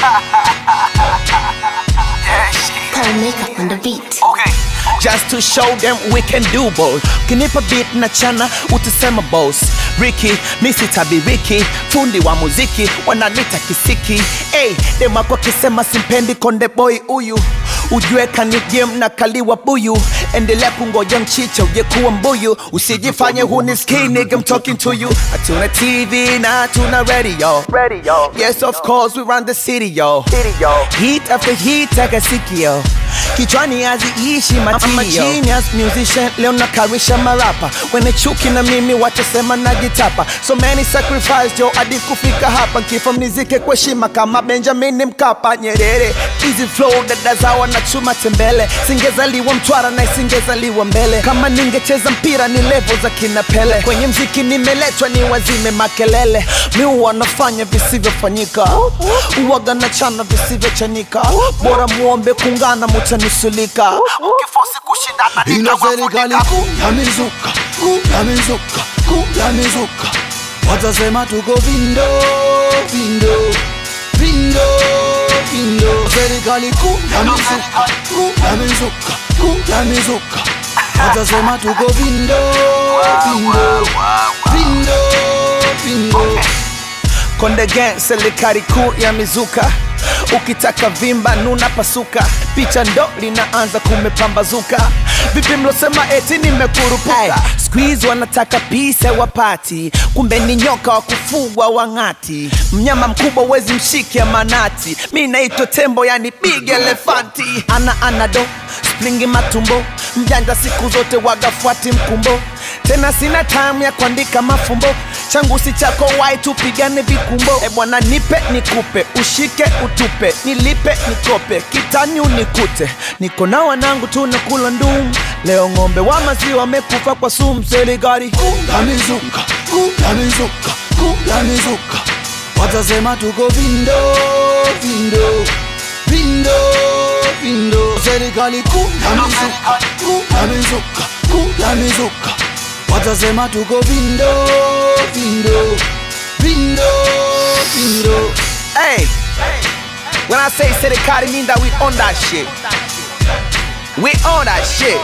Paul Makeup on the beat. Okay. Just to show them we can do both. Kinipa beat na chana utasema boss. Ricky, misi tabiriki, fundi wa muziki wananita kisiki. Hey, dem wako kisema simpendi konde boy huyu ujue kanigem na kaliwa buyu endelea kungoja mchicha uje kuwa mbuyu usijifanye hunisikii nigga I'm talking to you hatuna tv na hatuna radio radio yes of course we run the city yo city yo heat after heat akasikio kichwani haziishi matio genius musician leo nakarisha marapa wene chuki na mimi watasema najitapa so many sacrifice jo hadi kufika hapa kifo mnizike kwa heshima kama benjamin mkapa nyerere easy flow dada zawa na chuma tembele singezaliwa mtwara na isingezaliwa mbele kama ningecheza mpira ni levo za kina pele kwenye mziki nimeletwa ni wazime makelele mi wanafanya visivyofanyika uwaga na chana visivyochanika bora muombe kungana mutanusulika ukifosi kushindana ina serikali nitawafunika. kuu ya mizuka kuu ya mizuka kuu ya mizuka watasema tuko vindo vindo vindo vindo serikali kuu ya mizuka kuu ya mizuka kuu ya mizuka watasema tuko vindo vindo vindo vindo Konde Gang, serikali kuu ya mizuka ukitaka vimba nuna pasuka picha ndo linaanza kumepambazuka vipi mlosema eti nimekurupuka squeeze wanataka pisa wapati kumbe ni nyoka wa kufugwa wang'ati mnyama mkubwa wezi mshike manati mi naitwa tembo yani big elefanti ana anado springi matumbo mjanja siku zote wagafuati mkumbo tena sina time ya kuandika mafumbo changu si chako wai tupigane vikumbo e bwana nipe nikupe ushike utupe nilipe nikope kitani unikute niko na wanangu tunakula ndum leo ng'ombe wa maziwa wamekufa kwa sumu serikali kuu ya mizuka kuu ya mizuka kuu ya mizuka watasema tuko vindo vindo vindo vindo serikali kuu ya mizuka kuu ya mizuka kuu ya mizuka watasema tuko vindo vindo vindo vindo Hey, when I say serikali mean that we on that shit. We on that shit.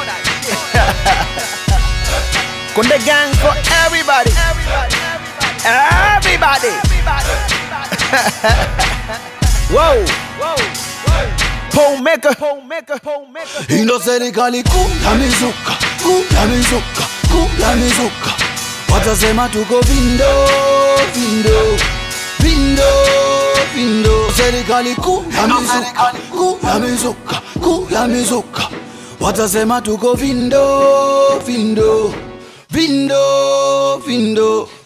Konde gang for everybody. Everybody. Whoa. Pole maker. Pole maker. Pole maker. ino serikali kuu ya mizuka kuu ya mizuka kuu ya mizuka watasema tuko vindo vindo vindo vindo serikali kuu ya mizuka kuu ya mizuka kuu ya mizuka watasema tuko vindo vindo vindo vindo